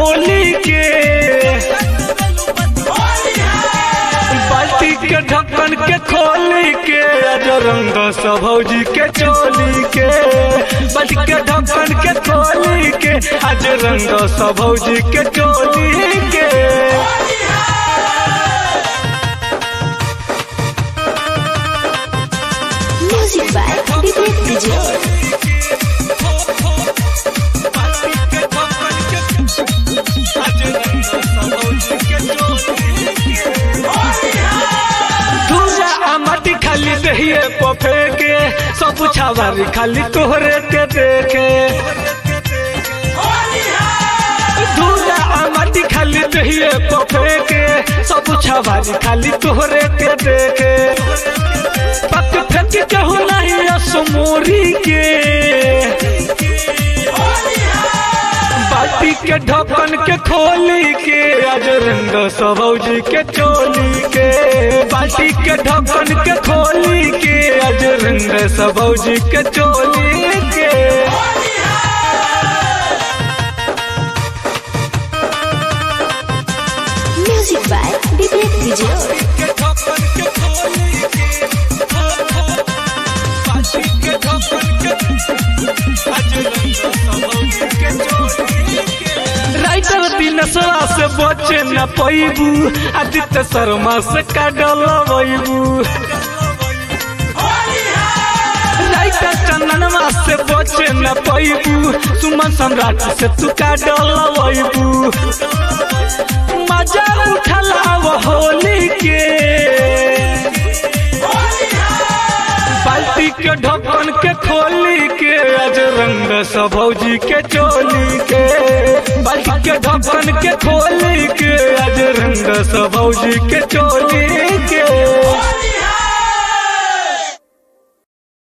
बोली के बाल्टी के ढक्कन के खोली के अजरंग सब भौजी के चोली के बाल्टी के ढक्कन के खोली के अजरंग सब भौजी के चोली के Music by Vivek Vijay. धूरा आ माटी खाली दहिए पफे के सब छावारी खाली तोहरे के देखे धूरा आ माटी खाली दहिए पफे के सब छावारी खाली तोहरे के देखे पक फेंक कहू नहीं असमोरी के बाल्टी के ढक्कन के खोली के अजरंग सबौजी के चोली के बाल्टी के ढक्कन के खोली के अजरंग सबौजी के चोली के Music by Vivek Vijay. Writer दिनसरा से बचे न पैबू आदित्य शर्मा से काडल बैबू राइटर चंदनमा से बचे न पैबू सुमन सम्राट से तू काडल बैबू मजा उठला वो होली के बाल्टी के ढक्कन के खोली के अजरंग सबौजी के चोली के बाल्टी के ढक्कन के खोली के अजरंग सबौजी के चोली के